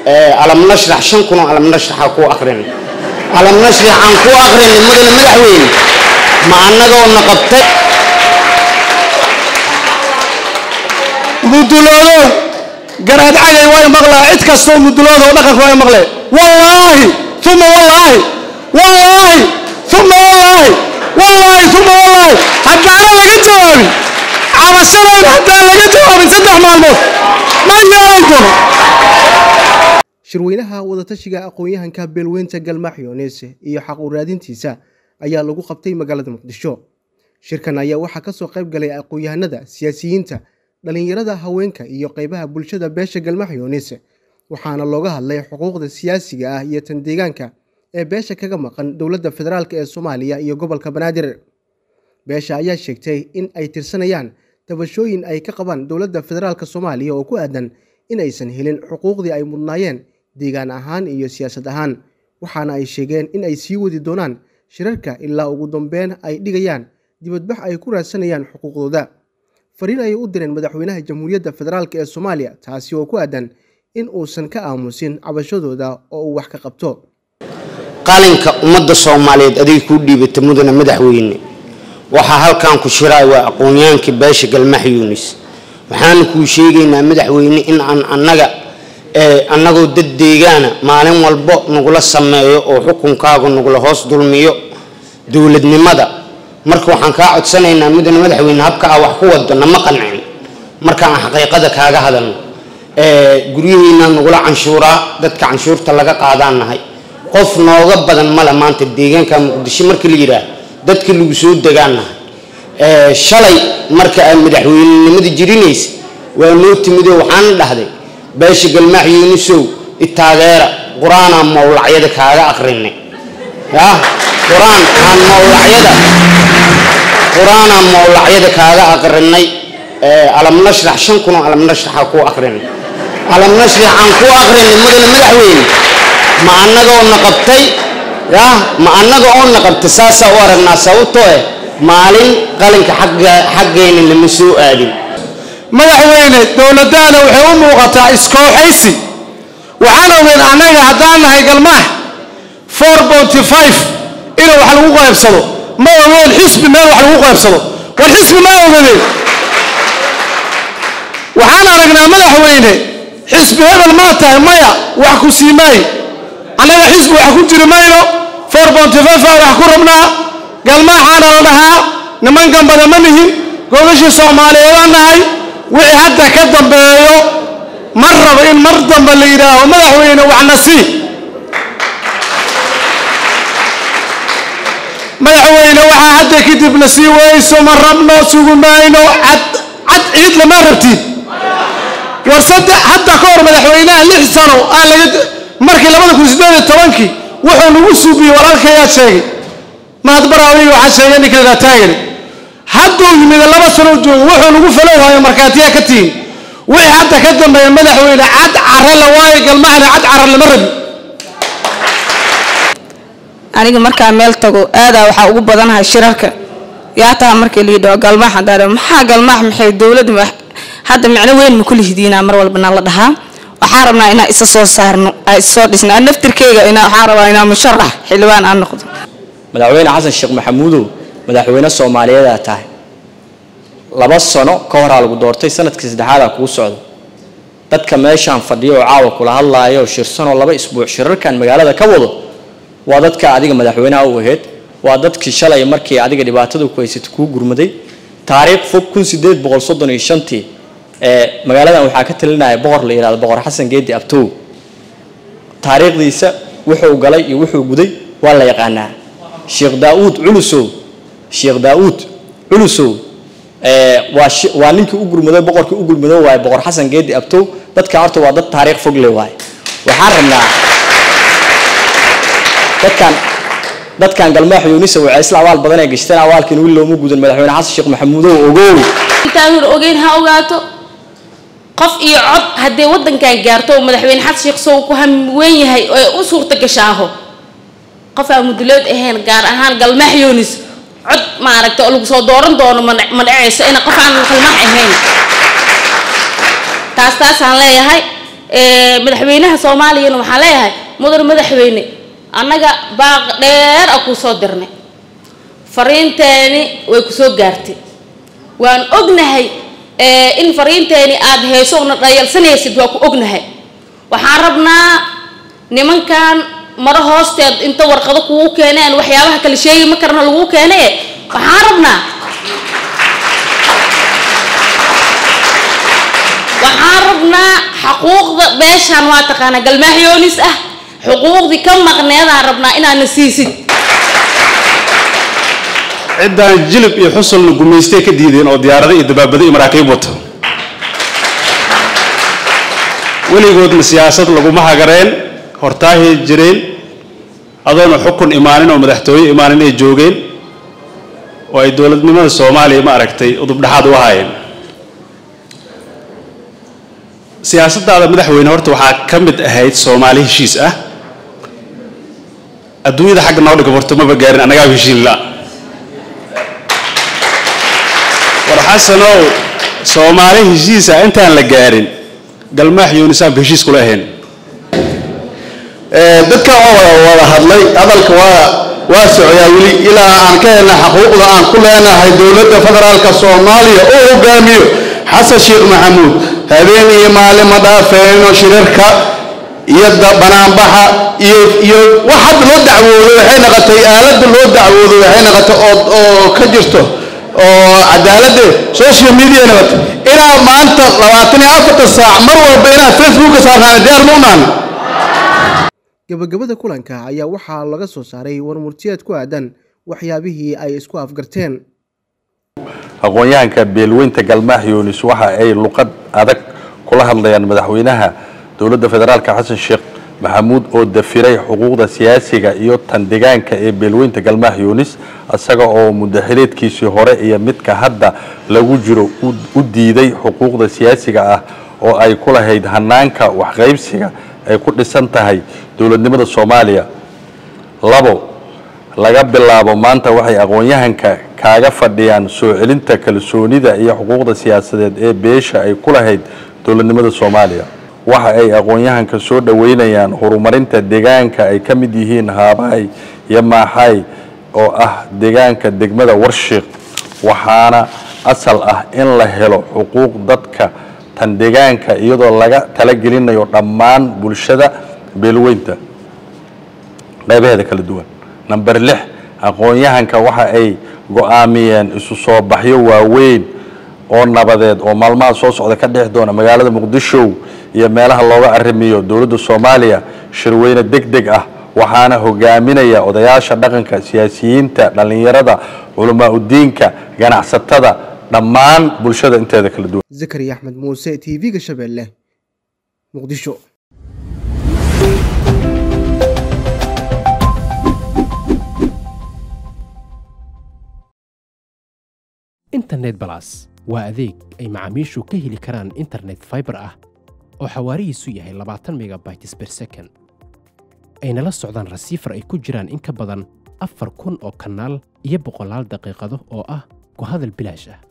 alam nashrax shan kun oo alam nashraxa ku akrinay alam nashrax aan ku akrinay mudane madaxweyne ma annagoo na qabtay muduloodow garaad cagay way maqlaa cid kastoo muduloodow dhaqanka way maqlee wallaahi uma wallaahi wallaahi uma wallaahi wallaahi uma wallaahi haddaana laga jawaabin cabashadayda haddaan laga jawaabin saddex maalmood ma yeelan doono shirweynaha wadatashiga aqoon-yahanka beelweynta galmaax yoonese iyo xaq u raadintiisa ayaa lagu qabtay magaalada muqdisho shirkan ayaa waxaa kasoo qayb galay aqoon-yahanada siyaasiyiinta dhalinyarada haweenka iyo qeybaha bulshada beesha galmaax yoonese waxaana looga hadlay xuquuqda siyaasiga ah iyo tan deegaanka ee beesha kaga maqan dowladda federaalk ee soomaaliya iyo gobolka banaadir beesha ayaa sheegtay in ay tirsanayaan tabashooyin ay ka qabaan dowladda federaalk soomaaliya oo ku aadan in aysan helin xuquuqdii ay mudnaayeen deegaan ahaan iyo siyaasad ahaan waxaana ay sheegeen in ay sii wadi doonaan shirarka ilaa ugu dambeyn ay dhigayaan dibadbax ay ku raadsanayaan xuquuqdooda fariin ayay u direen madaxweynaha jamhuuriyadda federaalk ee soomaaliya taasi oo ku aadan in uusan ka aamusin cabashadooda oo uu wax ka qabto qalinka ummadda soomaaliyeed adig kuu dhiibata mudane madaxweyne waxaa halkan ku shiraay waa aqoon-yaankii beesha galmax yuunis waxaana kuu sheegaynaa madaxweyne in aan annaga annagoo dad deegaana maalin walbo nagula sameeyo oo xukunkaagu nagula hoos dulmiyo dowladnimada marka waxaan kaa codsanaynaa mudane madaxweyne habka ah wax ku wado nama qancin marka aan xaqiiqada kaaga hadalno guryihiina nagula canshuuraa dadka canshuurta laga qaadaan nahay qof nooga badan male maanta deegaanka muqdisho marka la yidhaah dadka lagu soo degaan nahay shalay marka aad madaxweynenimada jirinaysa waa noo timidoo waxaana dhahday beesha galmaax yuunisow itaageera qur-aanaa mawlacyada kaaga akrinay ya qur-aan aan mawlacyada qur-aanaa mawlacyada kaaga akrinay alam nashrax shan kun oo alam nashraxa ku akrinay alam nashrax aan ku akrinay mudane madaxweyne ma annagoo na qabtay ya ma annaga oo na qabtay saasaa u aragnaa sababtoo eh maalin qalinka xaggeena lama soo aadin madaxweyne dowladdaana waxay u muuqataa iskooxaysi waxaan ogeyn annaga haddaan nahay galmaax four bonty five inuu wax lagu qaybsado ma ogeen xisbi meel wax lagu qaybsado war xisbi ma ogadeen waxaan aragnaa madaxweyne xisbi hebel maa tahay maya wax ku sii maayo annaga xisbi wax ku jiri mayno four bonty five aa wax ku rabnaa galmaaxaana la dhahaa nimankan badan ma nihin gogashii soomaaliyeedaan nahay wixii hadda ka dambeeyo mar rabo in mar dambe la yidhaaho madaxweyne waxna sii madaxweyne waxaa hadda kadib la sii weyso ma rabno sugu mayno cad cad ciid lama rabtid war sadde hadda ka hor madaxweynaha lix sano aa laga markii labada kun sideed iyo tobankii wuxuu nagu suubiyey walaalkayaa sheegay mahad baraawiga waxaa sheegay ninka la taagani hadduu yimid laba sano joogo wuxuu nagu falowhayo markhaatiyaa ka tihin wixii hadda ka dambeeya madaxweyne cad cara la waayo galmahana cad cara lama rabi aniga markaa meel tago aadaa waxaa ugu badanahay shirarka yaa taha markii la yidhaho galmaax hadaan maxaa galmaax maxay dowladda hadda micno weyn ma kulihidiinaa mar walbana la dhahaa waxaa rabnaa inaa isa soo saarno aa issoo dhisno aan naftirkeyga ina waxaa rabaa inaa musharax xildhibaan aan noqdo madaxweyne xasan sheekh maxamuudow madaxweyne soomaaliyeedaa tahay laba sano ka horaa lagu doortay sanadkii saddexaadaa kuu socdo dadka meeshaan fadhiyo oo caawa kula hadlaaya oo shirsanoo laba isbuuc shirarkan magaalada ka wado waa dadka adiga madaxweynaha u ahayd waa dadkii shalay markii adiga dhibaatada ku haysata kuu gurmaday taariikh fog kun sideed boqol soddon iyo shantii ee magaaladan waxaa ka talinaya boqor la yidhahdo boqor xasan geedi abtow taariikhdiisa wuxuu galay iyo wuxuu guday waa la yaqaanaa sheekh daauud culusow sheekh daauud culusow waa waa ninkii u gurmaday boqorkii u gurmaday waaye boqor xasan geedi abtow dadka horta waa dad taariikh fog le waaye waxaan rabnaa dadkan dadkan galmaax yuunisa waxay isla awaal badan ay gashteen awaalkiin wiil looma gudan madaxweyne xasan sheekh maxamuudow ogow intaan hor ogeyn ha ogaato qof iyo cod haddee waddankan gaarto oo madaxweyne xasan sheekh sow ku hamweyn yahay oo u suurta gashaaho qof aan mudulood ahayn gaar ahaan galmaax yuunis cod maaragta oo lagu soo dooran doono ma ma dhacayso ina qof aan galmaax ahayn taas taasaan leeyahay ee, madaxweynaha soomaaliyana waxaan leeyahay mudan madaxweyne annaga baaq dheer a kuu soo dirnay fariinteeni way ku soo gaartay waan ognahay ee, in fariinteeni aad heeso una dhayalsanaysid waa ku ognahay waxaan rabnaa nimankan maro hoosteed inta warqado kugu keeneen waxyaabaha kala sheegi ma karna lagu keene waxaan rabnaa waxaan rabnaa xaquuqda beeshaan waa taqaanaa galmaaxyoonis ah xuquuqdii ka maqneedaan rabnaa inaadna siisid ciddaan jilib iyo xusulna gumaystay ka diideen oo diyaarado iyo dabaabado iyo maraakiib wata weligoodna siyaasad laguma hagareen hortaahay jireen adoona xukun imaanin oo madaxtooye imaanin ay joogeen oo ay dowladnimada soomaaliya ma aragtay udubdhaxaad u ahaayeen siyaasaddaada madaxweyne horta waxaa ka mid ahayd soomaali heshiis ah adduunyada xagga noo dhiga horta maba gaarin annagaa heshiin la war xasanow soomaali heshiisa intaan la gaarin galmaax yuunisaanba heshiis kula ahayn dadka oo wada wada hadlay hadalka waa waa socoyaa weli ilaa aan ka helna xaquuqda aan ku leenahay dowladda federaalka soomaaliya oo hogaamiyo xasan sheekh maxamuud habeen iyo maalin ma dhaafeeno shirarka iyo da- banaanbaxa iyo iyo wax hadda loo dacwoodo waxay noqotay aaladda loo dacwoodo waxay noqotay oo oo ka jirto oo cadaaladda social media noqotay ilaa maanta labaatan iyo afarta saac mar walba inaad facebooka saarnaan diyaar ma unaan gabagabada kulanka ayaa waxaa laga soo saaray warmurtiyeed ku aadan waxyaabihii ay isku afgarteen aqoon-yahanka beelweynta galmaax yuunis waxa ay luqad adag kula hadlayaan madaxweynaha dowladda federaalka xasan sheekh maxamuud oo dafiray xuquuqda siyaasiga iyo tan deegaanka ee beelweynta galmaax yuunis isaga oo mudaxileedkiisii hore iyo midka hadda lagu jiro u- u diiday xuquuqda siyaasiga ah oo ay ku lahayd hanaanka waxqaybsiga ay ku dhisan tahay dowladnimada soomaaliya labo laga bilaabo maanta waxay aqoon-yahanka kaaga fadhiyaan soo celinta kalsoonida iyo xuquuqda siyaasadeed ee beesha ay ku lahayd dowladnimada soomaaliya waxa ay aqoon-yahanka soo dhoweynayaan horumarinta deegaanka ay ka mid yihiin haabahay iyo maaxay oo ah deegaanka degmada warshiiq waxaana asal ah in la helo xuquuq dadka tan deegaanka iyadoo laga talagelinayo dhammaan bulshada beelweynta qeybaheeda kala duwan number lix aqoon-yahanka waxa ay go-aamiyeen isu soo baxyo waaweyn oo nabadeed oo maalmaha soo socda ka dhex doona magaalada muqdisho iyo meelaha looga arrimiyo dowladda soomaaliya shirweyne deg deg ah waxaana hogaaminaya odayaasha dhaqanka siyaasiyiinta dhallinyarada culamaa udiinka ganacsatada dhammaan bulshada inteeda kala duwan zakariya axmed muuse t v-ga shabeelle muqdisho internet balas waa adeeg ay macaamiishu ka heli karaan internet fiber ah oo xawaarihiisu yahay labaatan megabytes per second ayna la socdaan rasiifar ay ku jiraan in ka badan afar kun oo kanaal iyo boqolaal daqiiqado oo ah ku hadal bilaash ah